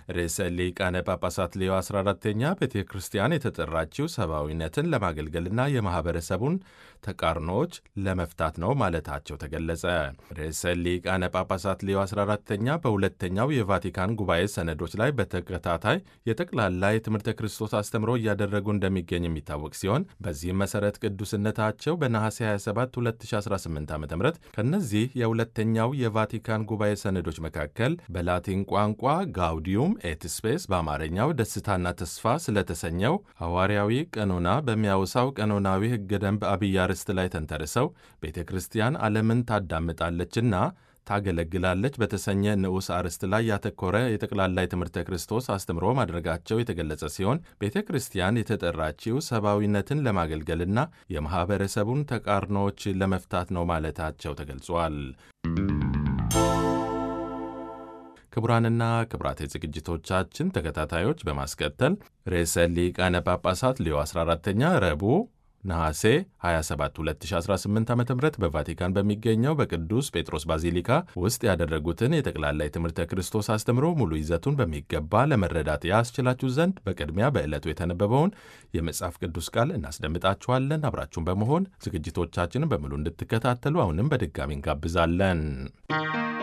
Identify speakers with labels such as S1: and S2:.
S1: ርዕሰ ሊቃነ ጳጳሳት ሌዮ 14ተኛ ቤተ ክርስቲያን የተጠራችው ሰብአዊነትን ለማገልገልና የማኅበረሰቡን ተቃርኖዎች ለመፍታት ነው ማለታቸው ተገለጸ። ርዕሰ ሊቃነ ጳጳሳት ሌዮ 14ተኛ በሁለተኛው የቫቲካን ጉባኤ ሰነዶች ላይ በተከታታይ የጠቅላላ የትምህርተ ክርስቶስ አስተምሮ እያደረጉ እንደሚገኝ የሚታወቅ ሲሆን በዚህም መሠረት ቅዱስነታቸው በነሐሴ 27 2018 ዓ ም ከእነዚህ የሁለተኛው የቫቲካን ጉባኤ ሰነዶች መካከል በላቲን ቋንቋ ጋውዲዩም ኤት ስፔስ በአማርኛው ደስታና ተስፋ ስለተሰኘው ሐዋርያዊ ቀኖና በሚያውሳው ቀኖናዊ ሕገ ደንብ አብይ አርዕስት ላይ ተንተርሰው ቤተ ክርስቲያን ዓለምን ታዳምጣለችና ታገለግላለች በተሰኘ ንዑስ አርዕስት ላይ ያተኮረ የጠቅላላ የትምህርተ ክርስቶስ አስተምሮ ማድረጋቸው የተገለጸ ሲሆን ቤተ ክርስቲያን የተጠራችው ሰብአዊነትን ለማገልገልና የማኅበረሰቡን ተቃርኖዎች ለመፍታት ነው ማለታቸው ተገልጿል። ክቡራንና ክቡራት የዝግጅቶቻችን ተከታታዮች በማስከተል ርዕሰ ሊቃነ ጳጳሳት ሌዮ 14ተኛ ረቡዕ ነሐሴ 27 2018 ዓ ም በቫቲካን በሚገኘው በቅዱስ ጴጥሮስ ባዚሊካ ውስጥ ያደረጉትን የጠቅላላ የትምህርተ ክርስቶስ አስተምሮ ሙሉ ይዘቱን በሚገባ ለመረዳት ያስችላችሁ ዘንድ በቅድሚያ በዕለቱ የተነበበውን የመጽሐፍ ቅዱስ ቃል እናስደምጣችኋለን። አብራችሁን በመሆን ዝግጅቶቻችንን በሙሉ እንድትከታተሉ አሁንም በድጋሚ እንጋብዛለን።